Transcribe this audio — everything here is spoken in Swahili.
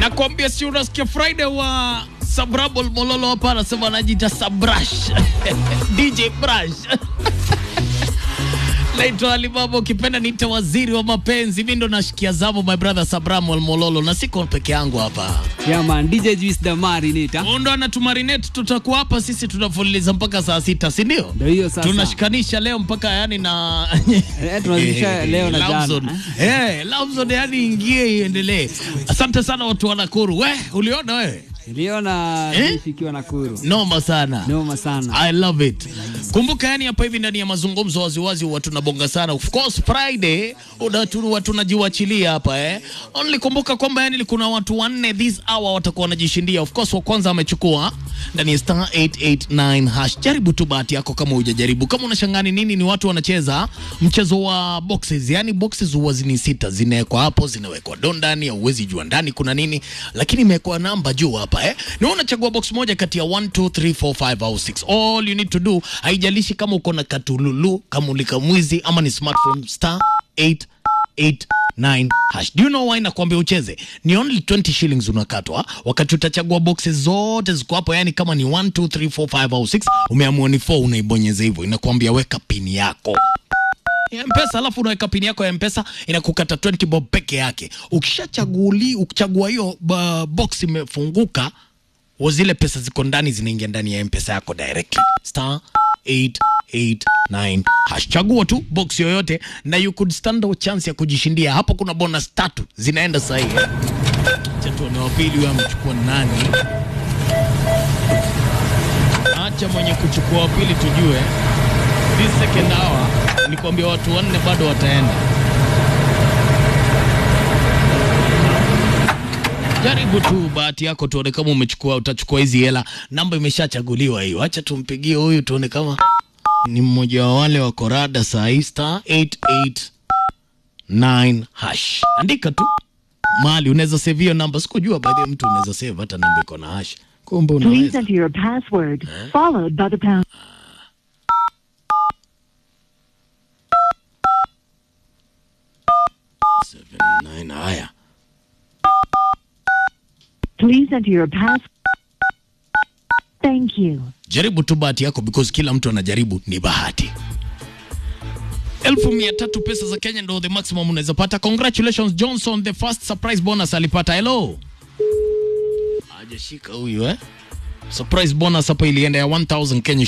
nakwambia, si unasikia Friday wa Sabrabol Mololo hapa anasema anajiita Sabrash DJ Brush Naitwa Alibaba, ukipenda niite waziri wa mapenzi. Mi ndo nashikia zamu, my brother Sabramol Mololo, na siko peke yangu hapa. Yeah man, DJ Juice the Marinita. Huyu ndo anatumarinate, tutakuwa hapa sisi tunafululiza mpaka saa sita, si ndio? Ndio hiyo sasa. Tunashikanisha leo mpaka yani na Eh, tunazidisha leo na Love jana, Zone. Eh, Love Zone yani ingie iendelee. Asante sana watu wa Nakuru. We, uliona wewe? Niliona Eh? Juice ikiwa Nakuru. Noma sana. Noma sana. I love it. Kumbuka yani hapa hivi ndani ya mazungumzo waziwazi huwa tunabonga sana. Of course Friday unatu tunajiwachilia hapa eh. Only kumbuka kwamba yani kuna watu wanne this hour watakuwa wanajishindia. Of course wa kwanza amechukua ndani ya star 889 hash. Jaribu tu bahati yako kama hujajaribu. Kama unashangani nini ni watu wanacheza mchezo wa boxes. Yani boxes huwa zini sita zinawekwa hapo, zinawekwa do ndani, hauwezi jua ndani kuna nini, lakini imewekwa namba juu hapa eh. Ni wewe unachagua box moja kati ya 1 2 3 4 5 au 6. All you need to do, haijalishi kama uko na katululu, kama ulika mwizi ama ni smartphone star 889 hash. Do you know why nakwambia ucheze? Ni only 20 shillings unakatwa wakati utachagua boxes zote ziko hapo, yani kama ni 1 2 3 4 5 au 6, umeamua ni 4 unaibonyeza hivyo, inakwambia weka pini yako ya mpesa alafu unaweka pini yako ya mpesa inakukata 20 bob peke yake ukishachaguli ukichagua hiyo ba- box imefunguka wa zile pesa ziko ndani zinaingia ndani ya mpesa yako directly star 889 hash chagua tu box yoyote na you could stand a chance ya kujishindia hapo kuna bonus tatu zinaenda sahihi acha tuone wa pili huyo amechukua nani acha mwenye kuchukua wa pili tujue this second hour nikwambia watu wanne bado wataenda. Jaribu tu bahati yako, tuone kama umechukua, utachukua hizi hela. Namba imeshachaguliwa hiyo, acha tumpigie huyu tuone kama ni mmoja wa wale wa korada saa hii, star 889 hash. Andika tu mahali unaweza save hiyo namba. Sikujua baadhi ya mtu unaweza save hata namba iko na hash, kumbe Please unaweza. enter your password, followed by the pound. Seven, nine, haya Please enter your pass. Thank you. jaribu tu bahati yako because kila mtu anajaribu ni bahati elfu mia tatu pesa za kenya ndo the maximum unaweza pata congratulations johnson the first surprise bonus alipata hello hajashika huyu eh surprise bonus hapa ilienda ya 1000 kenya